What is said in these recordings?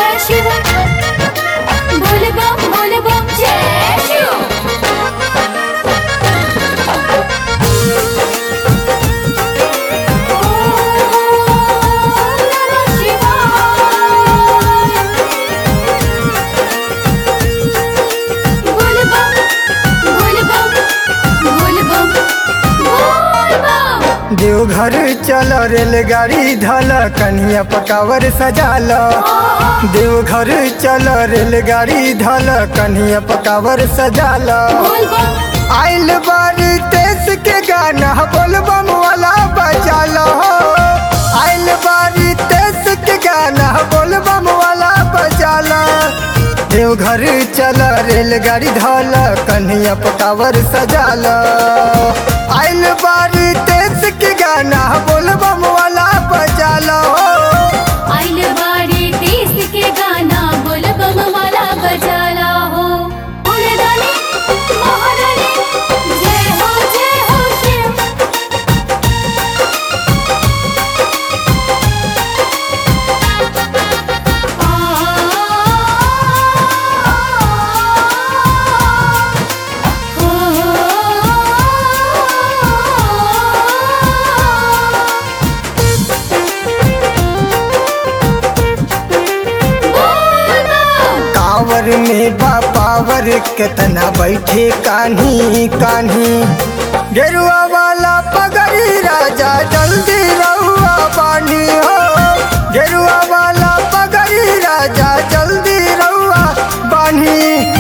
जय शिव बोल बम बोल बम जय शिव ओम नमः शिवाय बोल बम बोल बम बोल बम बोल बम देवघर चल रेलगाड़ी धल कन्हैया पकावर सजाल देवघर चल रेलगाड़ी धल कन्हैया पकावर सजाल बोल बम आइल बारी देश के गाना बोल बम वाला बजाल आइल बारी देश के गाना बोल बम वाला बजाल देवघर चल रेलगाड़ी धल कन्हैया पकावर सजाल आइल बारी देश के गाना बोल बम वाला बजाल आइल बाड़ी देश के गाना बोल बम वाला बजाला हो बोल डाले महारानी जय हो जय हो शिव कांवर में बा पावर कितना बैठे कान्ही कान्ही गेरुआ वाला पगड़ी राजा जल्दी रहुआ बानी हो गेरुआ वाला पगड़ी राजा जल्दी रहुआ बानी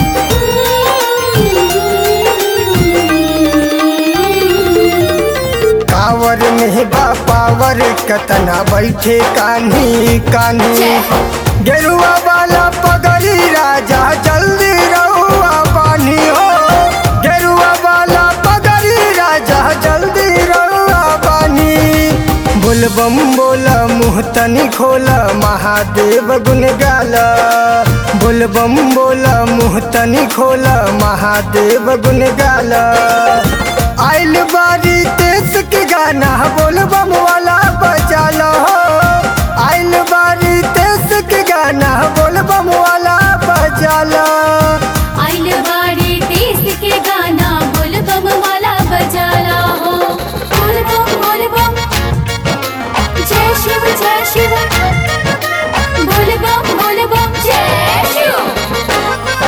कांवर में बा पावर कितना बैठे कान्ही कान्ही गेरुआ वाला पगड़ी राजा जल्दी रहुआ बानी हो गेरुआ वाला पगड़ी राजा जल्दी रहुआ बानी बोल बम बोल मुँह तनी खोल महादेव गुन गाल बोल बम बोल मुँह तनी खोल महादेव गुन गाल आइल बारी देश के गाना बोल बम वाला बजाल आइल बारी देश के गाना बोल बम वाला बजाल आइल बाड़ी देश के गाना बोल बम वाला बजाला हो बोल बम बोल बम जय शिव जय शिव बोल बम बोल बम जय शिव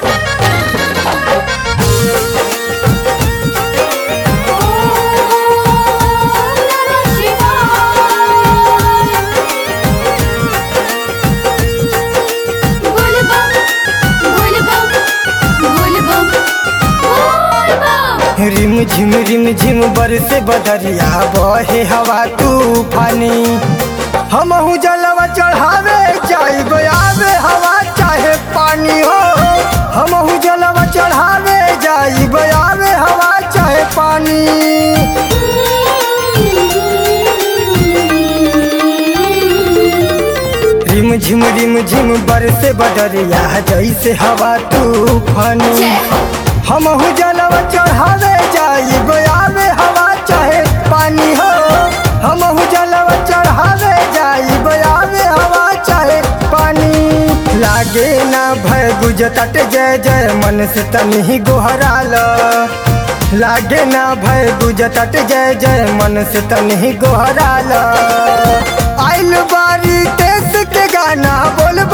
ओम नमः शिवाय बोल बम बोल बम बोल बम बोल बम रिम झिम रिम झिम बरसे बदरिया बहे हवा तूफानी हमहू जलवा चढ़ावे चाहे आवे हवा चाहे पानी हो हमहू जलवा चढ़ावे जाई आवे हवा चाहे पानी रिम झिम रिम झिम बरसे बदरिया जैसे हवा तूफानी जय। हमहू जलवा चढ़ावे जाई आवे हवा चाहे पानी हो हमहू जलवा चढ़ावे जाई आवे हवा चाहे पानी लागे ना भय गुजतट जय जय मन से तनी गोहराल लागे ना भय गुजतट जय जय मन से तनी गोहराल आइल बारी देश के गाना बोल